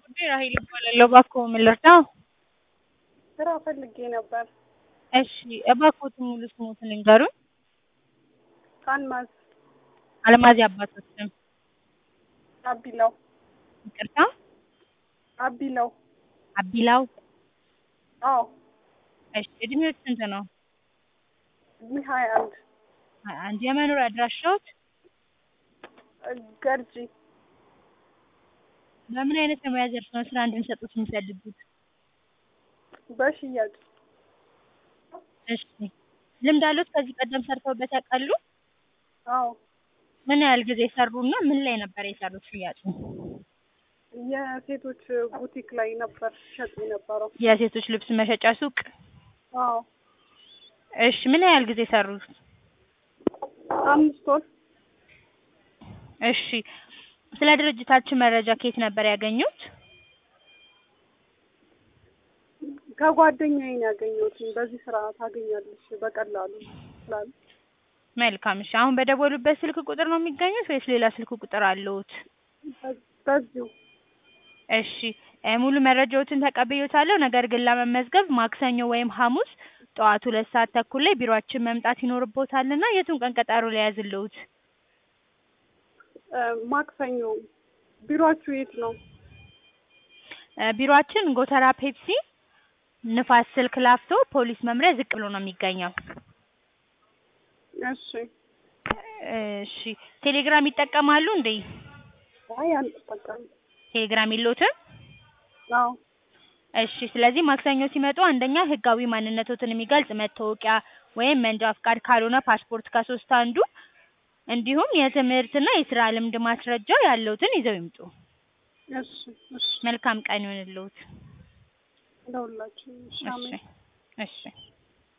ጉዳይ ራሄል እባላለሁ። እባክዎ ምን ልርዳው? ስራ ፈልጌ ነበር። እሺ እባክዎት ሙሉ ስሞትን ይንገሩኝ? አልማዝ አልማዝ የአባቶት ስም? አቢላው ይቅርታ አቢላው አቢላው? አዎ እሺ እድሜዎት ስንት ነው? እድሜ ሀያ አንድ ሀያ አንድ የመኖሪያ አድራሻዎት? ገርጂ በምን አይነት የሙያ ዘርፍ ነው ስራ እንድንሰጥዎት የሚፈልጉት? በሽያጭ እሺ ልምድ አለዎት ከዚህ ቀደም ሰርተውበት ያውቃሉ? አዎ ምን ያህል ጊዜ ሰሩና ምን ላይ ነበር የሰሩት ሽያጩን? የሴቶች ቡቲክ ላይ ነበር ሸጥ የነበረው። የሴቶች ልብስ መሸጫ ሱቅ? አዎ እሺ ምን ያህል ጊዜ ሰሩት? አምስት ወር እሺ ስለ ድርጅታችን መረጃ ከየት ነበር ያገኙት? ከጓደኛዬ ነው ያገኘሁት። በዚህ ስራ ታገኛለሽ በቀላሉ ስላሉ መልካም እሺ አሁን በደወሉበት ስልክ ቁጥር ነው የሚገኙት ወይስ ሌላ ስልክ ቁጥር አለዎት? በዚሁ እሺ ሙሉ መረጃዎትን ተቀብዬዎታለሁ። ነገር ግን ለመመዝገብ ማክሰኞ ወይም ሐሙስ ጠዋት ሁለት ሰዓት ተኩል ላይ ቢሮአችን መምጣት ይኖርብዎታልና የቱን ቀን ቀጠሮ ልያዝልዎት? ማክሰኞ ቢሮአችሁ የት ነው? ቢሮአችን ጎተራ ፔፕሲ ንፋስ ስልክ ላፍቶ ፖሊስ መምሪያ ዝቅ ብሎ ነው የሚገኘው። እሺ እሺ ቴሌግራም ይጠቀማሉ እንዴ? አይ አንጠቀምም። ቴሌግራም የለዎትም? አዎ እሺ ስለዚህ ማክሰኞ ሲመጡ አንደኛ ህጋዊ ማንነቶትን የሚገልጽ መታወቂያ ወይም መንጃ ፍቃድ ካልሆነ ፓስፖርት ከሶስት አንዱ እንዲሁም የትምህርትና የስራ ልምድ ማስረጃ ያለዎትን ይዘው ይምጡ። እሺ እሺ መልካም ቀን ይሁንልዎት። ለሁላችንም እሺ እሺ አሜን። እሺ